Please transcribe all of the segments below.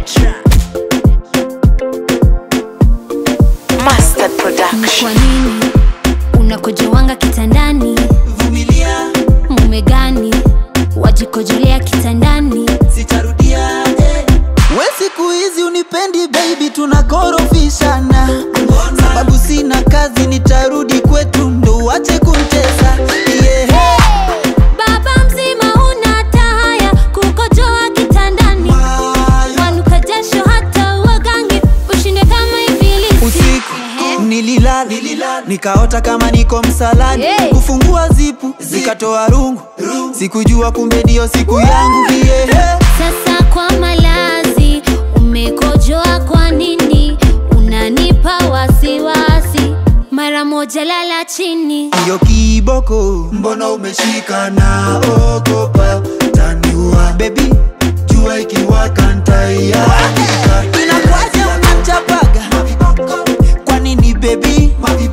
Master Ni Production. kwa nini unakojowanga kitandani? vumilia Mume gani wajikojolea kitandani? sitarudia eh. we siku hizi unipendi baby tunakorofishana sababu sina kazi nitarudi kwetu ndo uache kuntesa yeah. Baba mzima una tahaya kukojoa kitandani, wanuka jasho hata uogange ushinde kama ibilisi. usiku nililala nikaota kama niko msalani Hey. kufungua zipu zikatoa rungu sikujua kumbe ndio siku yangu yeah. Sasa kwa malazi umekojoa, kwa nini unanipa wasiwasi? Mara moja lala chini. hiyo kiboko mbona umeshika na ogopa taniua bebi jua ikiwaka ntaiaika inakwaje unanchapaga kwa nini bebi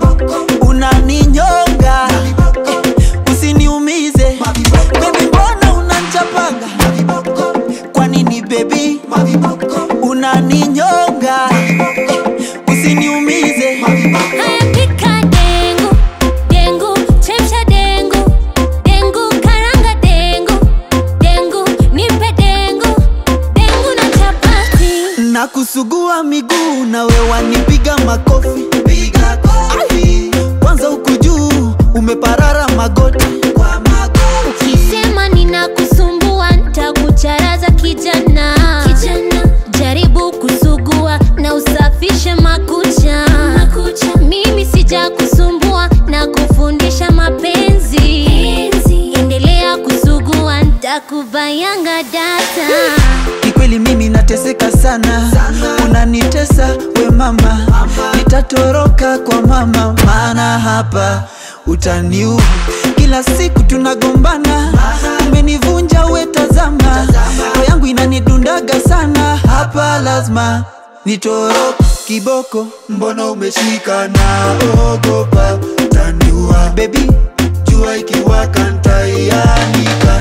unaninyonga Eh, usiniumize bebi mbona unanchapaga kwa nini bebi unaninyonga Eh, usiniumize Haya, pika dengu dengu, chemsha dengu dengu, karanga dengu dengu, nipe dengu dengu na chapati. na kusugua miguu na wewanipiga makofi piga kofi kwanza huku juu umeparara magoti kwa magoti Ukisema ninakusumbua nitakucharaza kijana. Kijana, jaribu kusugua na usafishe makucha. makucha. Mimi sija kusumbua na kufundisha mapenzi. Endelea kusugua nitakubayanga data. kikweli mimi nateseka sana, unanitesa we mama, nitatoroka kwa mama, maana hapa utaniua. Kila siku tunagombana, umenivunja we, tazama, roho yangu inanidundaga sana, hapa lazima nitoroke. Kiboko, mbona umeshika na ogopa, taniua bebi, jua ikiwaka ntaianika